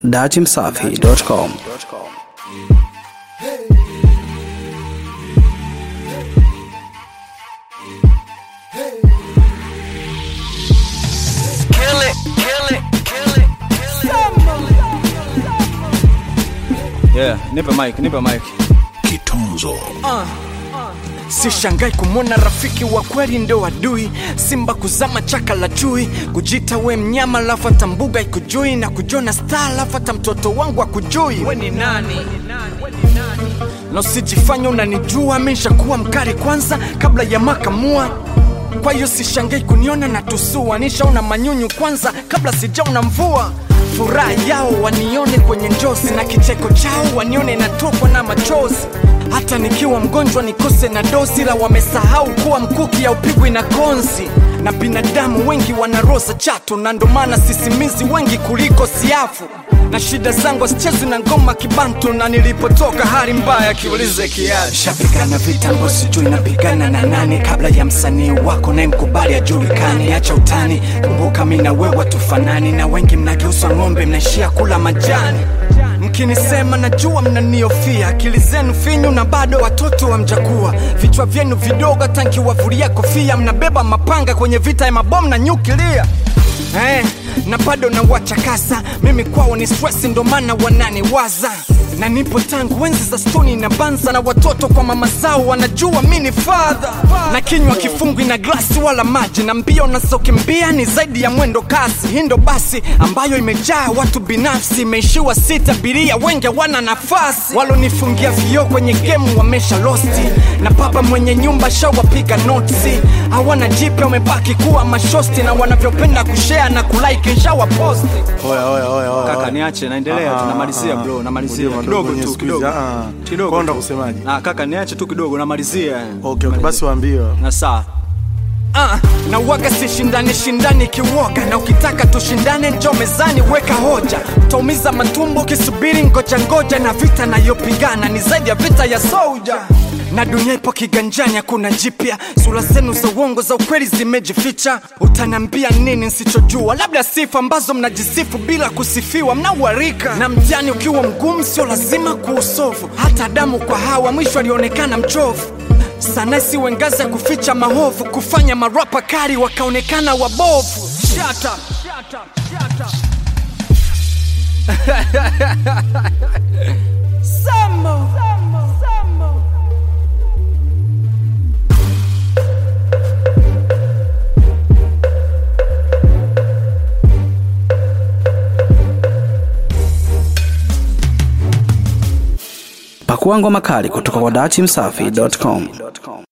datimsafi.com Kill it, kill it, kill it, kill it. Yeah, nipe mic, nipe mic. Kitunzo Sishangai kumwona rafiki wa kweli ndo adui, simba kuzama chaka la chui, kujita we mnyama lafu hata mbuga ikujui, na kujona star lafu hata mtoto wangu akujui. We ni nani? Na usijifanya unanijua, mishakuwa mkali kwanza kabla ya makamua kwa hiyo sishangai kuniona na tusua, nishaona manyunyu kwanza kabla sijaona mvua. Furaha yao wanione kwenye njozi na kicheko chao wanione natokwa na machozi. Hata nikiwa mgonjwa nikose na dozi, la wamesahau kuwa mkuki haupigwi na konzi. Na binadamu wengi wana roza chatu, na ndo maana sisimizi wengi kuliko siafu na shida zangu sichezi na ngoma kibantu, na nilipotoka hali mbaya, kiulize kiasi. Shapigana vitambo, sijui napigana na nani, kabla ya msanii wako naye mkubali ajulikani. Acha utani, kumbuka mi na wewe tufanani, na wengi mnageuswa ng'ombe, mnaishia kula majani. Mkinisema najua mnaniofia, akili zenu finyu na bado watoto hamjakuwa. Vichwa vyenu vidogo, hata nkiwavulia kofia, mnabeba mapanga kwenye vita ya mabomu na nyukilia eh, na bado nawachakasa mimi kwao ni stress, ndo maana wananiwaza na nipo tangu enzi za stoni na banza, na watoto kwa mama zao wanajua mi ni fadha, na kinywa kifungwi na glasi wala maji, na mbio nazokimbia ni zaidi ya mwendo kasi. Hii ndo basi ambayo imejaa watu binafsi, imeishiwa sita biria, wengi wana nafasi. Walonifungia vioo kwenye gemu wamesha losti, na baba mwenye nyumba shawapiga notisi, hawana jipya, wamebaki kuwa mashosti, na wanavyopenda kushare na kulike nshawaposti. Oya, oya, oya, oya. Kaka niache, naendelea tu, Ah, namalizia ah, bro, namalizia Unajua kidogo mwenye tu, siku kidogo. hizi, ah, Kidogo kwa ndo tu. kusemaje? Ah, kaka niache tu kidogo, namalizia. Okay, okay, basi waambie. Na saa Ah, na waga sishindani shindani kiwoga, na ukitaka tushindane njo mezani, weka hoja. Utaumiza matumbo ukisubiri ngoja ngoja, na vita nayopigana ni zaidi ya vita ya soja na dunia ipo kiganjani, hakuna jipya. Sura zenu za uongo za ukweli zimejificha. Utanambia nini nsichojua? Labda sifa ambazo mnajisifu bila kusifiwa, mnauharika. Na mtihani ukiwa mgumu, sio lazima kuusofu. Hata Adamu kwa Hawa mwisho alionekana mchovu sana isiwe ngazi ya kuficha mahovu, kufanya marapa kari wakaonekana wabovu. Shut up. Shut up. Shut up. Samo. Samo. Samo. Pakua ngoma kali kutoka kwa datimsafi.com.